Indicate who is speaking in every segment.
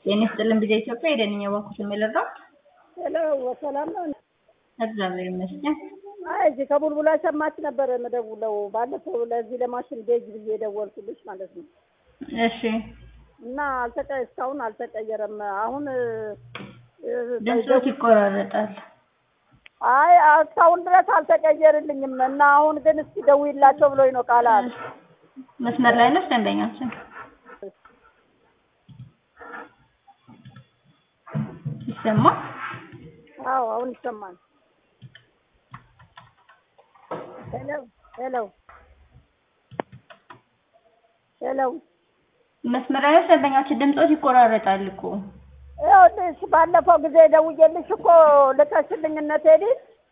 Speaker 1: ጤና ይስጥልን ቢዛ ኢትዮጵያ የደንኛ ባኩት የሚለራው
Speaker 2: ሄሎ ሰላም ነው።
Speaker 1: እግዚአብሔር ይመስገን።
Speaker 2: አይ እዚህ ከቡልቡላ ሰማች ነበር የምደውለው ባለፈው ለዚህ ለማሽን ጌጅ ብዬ የደወልኩልሽ ማለት ነው።
Speaker 1: እሺ
Speaker 2: እና አልተቀ እስካሁን አልተቀየረም። አሁን
Speaker 1: ድምፆት ይቆራረጣል።
Speaker 2: አይ እስካሁን ድረስ አልተቀየርልኝም እና አሁን ግን እስኪ ደውይላቸው ብሎኝ ነው ቃላት
Speaker 1: መስመር ላይ ነች ደንበኛችን ይሰማ
Speaker 2: አዎ አሁን ይሰማል። ሄሎ ሄሎ ሄሎ
Speaker 1: መስመር ላይ ነች ደንበኛችን ድምፆት ይቆራረጣል እኮ
Speaker 2: ይኸውልሽ ባለፈው ጊዜ ደውዬልሽ እኮ ልከሽልኝ እነ ቴዲ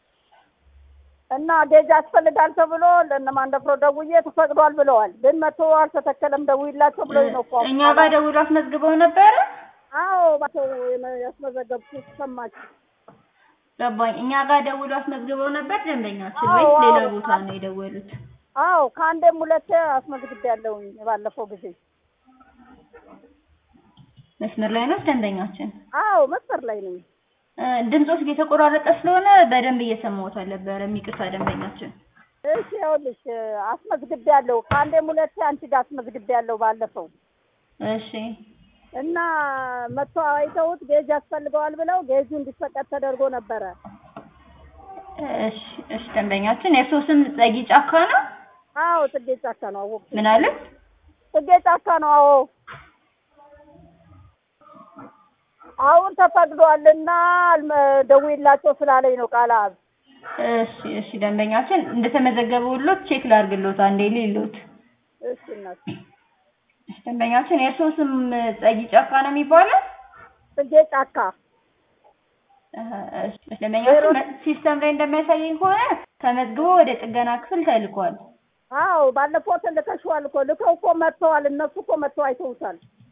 Speaker 2: እና ጌጅ ያስፈልጋል ተብሎ ለእነ ማንደፍሮ ደውዬ ተፈቅዷል ብለዋል። ግን መቶ አልተተከለም ደውይላቸው ብሎኝ ነው እኮ
Speaker 1: እኛ ጋር ደውሎ አስመዝግበው ነበረ።
Speaker 2: አዎ ባቸው ያስመዘገብኩት ሰማች
Speaker 1: ገባኝ። እኛ ጋር ደውሎ አስመዝግበው ነበር ደንበኛችን
Speaker 2: አዎ፣
Speaker 1: ወይስ ሌላ
Speaker 2: አዎ።
Speaker 1: ቦታ ነው የደወሉት?
Speaker 2: አዎ ከአንዴም ሁለቴ አስመዝግቤያለሁኝ ባለፈው ጊዜ
Speaker 1: መስመር ላይ ነች ደንበኛችን።
Speaker 2: አዎ መስመር ላይ ነኝ
Speaker 1: እ፣ ድምፆት እየተቆራረጠ ስለሆነ በደንብ እየሰማሁት አልነበረም። ይቅርታ ደንበኛችን።
Speaker 2: እሺ ይኸውልሽ አስመዝግቤያለሁ ከአንዴም ሁለቴ አንቺ ጋር አስመዝግቤያለሁ ባለፈው
Speaker 1: እሺ
Speaker 2: እና መቶ አይተውት ጌጅ ያስፈልገዋል ብለው ጌጁ እንዲፈቀድ ተደርጎ ነበረ።
Speaker 1: እሺ እሺ ደንበኛችን የእርስዎ ስም ጸጊ ጫካ ነው?
Speaker 2: አዎ ጽጌ ጫካ ነው አወቅኩት።
Speaker 1: ምን አለ?
Speaker 2: ጽጌ ጫካ ነው። አዎ አሁን ተፈቅዷልና አልመ- ደውይላቸው ስላለኝ ነው ቃላት።
Speaker 1: እሺ እሺ ደንበኛችን እንደተመዘገበውሎት ቼክ ላድርግሎት አንዴ ሊሎት።
Speaker 2: እሺ እናት
Speaker 1: እሺ ደንበኛችን የእርስዎ ስም ጸጊ ጫካ ነው የሚባለው?
Speaker 2: ጽጌ ጫካ
Speaker 1: እህ፣ እሺ እሺ ደንበኛችን መ- ሲስተም ላይ እንደሚያሳየኝ ከሆነ ተመዝግቦ ወደ ጥገና ክፍል ተልኳል።
Speaker 2: አዎ ባለፈው ልከሽዋል እኮ ልከው እኮ መጥተዋል። እነሱ እኮ መጥተው አይተውታል።